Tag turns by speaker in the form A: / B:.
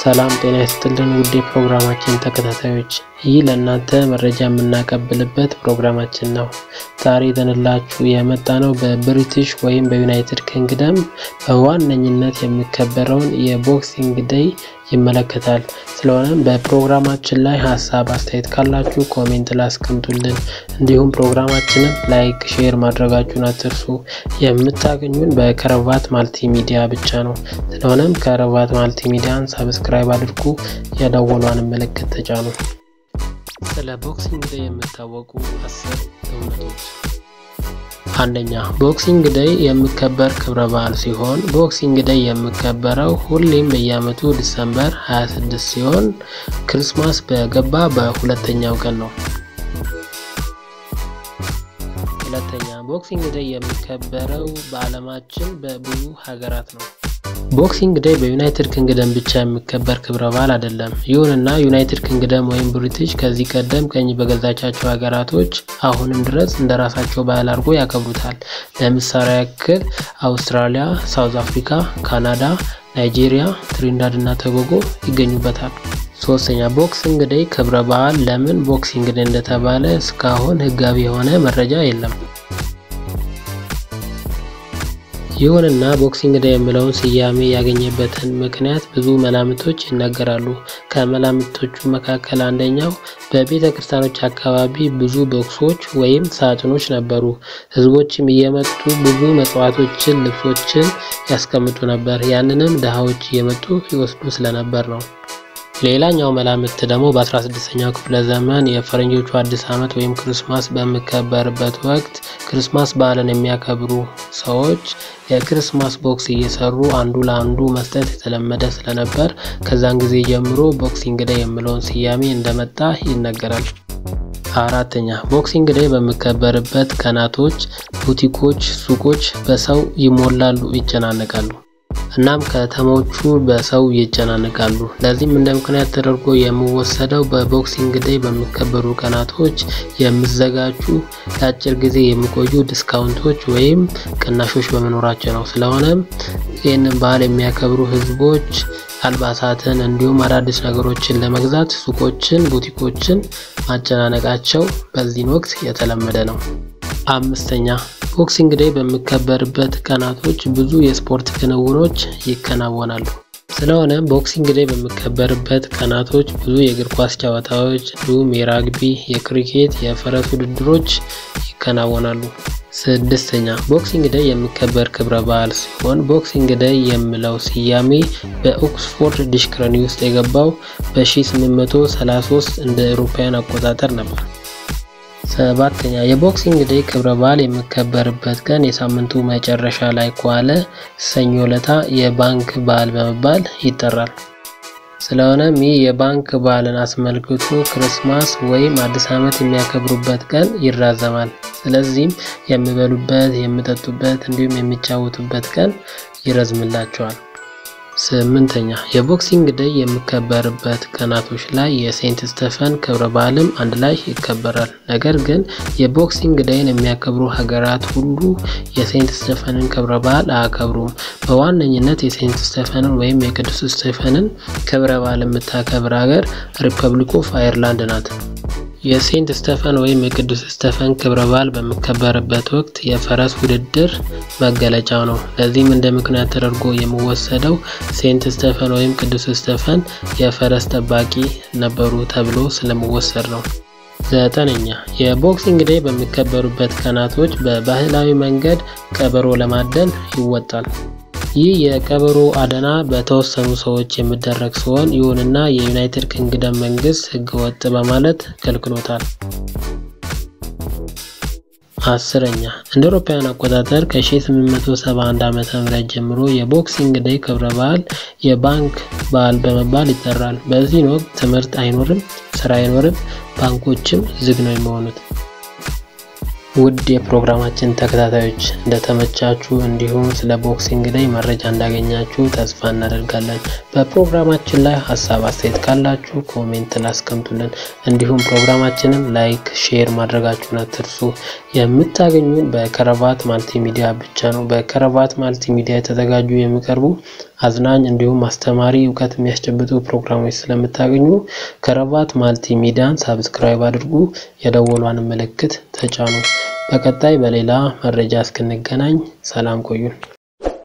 A: ሰላም ጤና ይስጥልን ውድ የፕሮግራማችን ተከታታዮች፣ ይህ ለእናንተ መረጃ የምናቀብልበት ፕሮግራማችን ነው። ዛሬ ይዘንላችሁ የመጣ ነው በብሪቲሽ ወይም በዩናይትድ ኪንግደም በዋነኝነት የሚከበረውን የቦክሲንግ ዴይ ይመለከታል። ስለሆነም በፕሮግራማችን ላይ ሀሳብ አስተያየት ካላችሁ ኮሜንት ላይ አስቀምጡልን። እንዲሁም ፕሮግራማችንን ላይክ፣ ሼር ማድረጋችሁን አትርሱ። የምታገኙን በከረባት ማልቲ ሚዲያ ብቻ ነው። ስለሆነም ከረባት ማልቲ ሚዲያን ሰብስክራይብ አድርጉ፣ የደወሏን ምልክት ተጫኑ። ስለ ቦክሲንግ ዴይ የሚታወቁ አስር እውነቶች አንደኛ ቦክሲንግ ዴይ የሚከበር ክብረ በዓል ሲሆን ቦክሲንግ ዴይ የሚከበረው ሁሌም በየዓመቱ ዲሰምበር 26 ሲሆን ክርስማስ በገባ በሁለተኛው ቀን ነው። ሁለተኛ ቦክሲንግ ዴይ የሚከበረው በዓለማችን በብዙ ሀገራት ነው። ቦክሲንግ ዴይ በዩናይትድ ኪንግደም ብቻ የሚከበር ክብረ በዓል አይደለም። ይሁንና ዩናይትድ ኪንግደም ወይም ብሪቲሽ ከዚህ ቀደም ቀኝ በገዛቻቸው ሀገራቶች አሁንም ድረስ እንደ ራሳቸው ባህል አድርጎ ያከብሩታል። ለምሳሌ ያክል አውስትራሊያ፣ ሳውዝ አፍሪካ፣ ካናዳ፣ ናይጄሪያ፣ ትሪንዳድ እና ቶባጎ ይገኙበታል። ሶስተኛ ቦክሲንግ ዴይ ክብረ በዓል ለምን ቦክሲንግ ዴይ እንደተባለ እስካሁን ሕጋዊ የሆነ መረጃ የለም። ይሁንና ቦክሲንግ ዴይ የሚለውን ስያሜ ያገኘበትን ምክንያት ብዙ መላምቶች ይነገራሉ። ከመላምቶቹ መካከል አንደኛው በቤተ ክርስቲያኖች አካባቢ ብዙ ቦክሶች ወይም ሳጥኖች ነበሩ። ህዝቦችም እየመጡ ብዙ መጽዋቶችን፣ ልብሶችን ያስቀምጡ ነበር። ያንንም ድሃዎች እየመጡ ይወስዱ ስለነበር ነው። ሌላኛው መላምት ደግሞ በ16ኛው ክፍለ ዘመን የፈረንጆቹ አዲስ ዓመት ወይም ክርስማስ በሚከበርበት ወቅት ክርስማስ በዓልን የሚያከብሩ ሰዎች የክርስማስ ቦክስ እየሰሩ አንዱ ለአንዱ መስጠት የተለመደ ስለነበር ከዛን ጊዜ ጀምሮ ቦክሲንግ ዴይ የሚለውን ስያሜ እንደመጣ ይነገራል። አራተኛ ቦክሲንግ ዴይ በሚከበርበት ቀናቶች ቡቲኮች፣ ሱቆች በሰው ይሞላሉ፣ ይጨናነቃሉ። እናም ከተሞቹ በሰው ይጨናነቃሉ። ለዚህም እንደ ምክንያት ተደርጎ የሚወሰደው በቦክሲንግ ዴይ በሚከበሩ ቀናቶች የሚዘጋጁ ለአጭር ጊዜ የሚቆዩ ዲስካውንቶች ወይም ቅናሾች በመኖራቸው ነው። ስለሆነም ይህንን በዓል የሚያከብሩ ህዝቦች አልባሳትን እንዲሁም አዳዲስ ነገሮችን ለመግዛት ሱቆችን፣ ቡቲኮችን ማጨናነቃቸው በዚህን ወቅት የተለመደ ነው። አምስተኛ ቦክሲንግ ዴይ በሚከበርበት ቀናቶች ብዙ የስፖርት ክንውኖች ይከናወናሉ። ስለሆነ ቦክሲንግ ዴይ በሚከበርበት ቀናቶች ብዙ የእግር ኳስ ጨዋታዎች እንዲሁም የራግቢ፣ የክሪኬት፣ የፈረስ ውድድሮች ይከናወናሉ። ስድስተኛ ቦክሲንግ ዴይ የሚከበር ክብረ በዓል ሲሆን ቦክሲንግ ዴይ የሚለው ስያሜ በኦክስፎርድ ዲክሽነሪ ውስጥ የገባው በ1833 እንደ አውሮፓውያን አቆጣጠር ነበር። ሰባተኛ የቦክሲንግ ዴይ ክብረ በዓል የሚከበርበት ቀን የሳምንቱ መጨረሻ ላይ ከዋለ ሰኞ ለታ የባንክ በዓል በመባል ይጠራል። ስለሆነም ይህ የባንክ በዓልን አስመልክቶ ክርስማስ ወይም አዲስ ዓመት የሚያከብሩበት ቀን ይራዘማል። ስለዚህም የሚበሉበት፣ የሚጠጡበት እንዲሁም የሚጫወቱበት ቀን ይረዝምላቸዋል። ስምንተኛ የቦክሲንግ ዴይ የሚከበርበት ቀናቶች ላይ የሴንት ስተፈን ክብረ በዓልም አንድ ላይ ይከበራል። ነገር ግን የቦክሲንግ ዴይን የሚያከብሩ ሀገራት ሁሉ የሴንት ስተፈንን ክብረ በዓል አያከብሩም። በዋነኝነት የሴንት ስተፈንን ወይም የቅዱስ ስተፈንን ክብረ በዓል የምታከብር ሀገር ሪፐብሊክ ኦፍ አየርላንድ ናት። የሴንት ስተፈን ወይም የቅዱስ ስተፈን ክብረ በዓል በሚከበርበት ወቅት የፈረስ ውድድር መገለጫው ነው። ለዚህም እንደ ምክንያት ተደርጎ የሚወሰደው ሴንት ስተፈን ወይም ቅዱስ ስተፈን የፈረስ ጠባቂ ነበሩ ተብሎ ስለሚወሰድ ነው። ዘጠነኛ የቦክሲንግ ዴይ በሚከበሩበት ቀናቶች በባህላዊ መንገድ ቀበሮ ለማደን ይወጣል። ይህ የቀበሮ አደና በተወሰኑ ሰዎች የሚደረግ ሲሆን ይሁንና የዩናይትድ ኪንግደም መንግስት ሕገ ወጥ በማለት ከልክሎታል። አስረኛ እንደ አውሮፓውያን አቆጣጠር ከ1871 ዓ.ም ጀምሮ የቦክሲንግ ዴይ ክብረ በዓል የባንክ በዓል በመባል ይጠራል። በዚህን ወቅት ትምህርት አይኖርም፣ ስራ አይኖርም፣ ባንኮችም ዝግ ነው የሚሆኑት። ውድ የፕሮግራማችን ተከታታዮች እንደተመቻችሁ እንዲሁም ስለ ቦክሲንግ ዴይ መረጃ እንዳገኛችሁ ተስፋ እናደርጋለን። በፕሮግራማችን ላይ ሀሳብ አስተያየት ካላችሁ ኮሜንት ላስቀምጡልን። እንዲሁም ፕሮግራማችንን ላይክ፣ ሼር ማድረጋችሁን አትርሱ። የምታገኙን በከረባት ማልቲ ሚዲያ ብቻ ነው። በከረባት ማልቲ ሚዲያ የተዘጋጁ የሚቀርቡ አዝናኝ እንዲሁም አስተማሪ እውቀት የሚያስጨብጡ ፕሮግራሞች ስለምታገኙ ከረባት ማልቲ ሚዲያን ሳብስክራይብ አድርጉ፣ የደወሏን ምልክት ተጫኑ። በቀጣይ በሌላ መረጃ እስክንገናኝ ሰላም ቆዩን።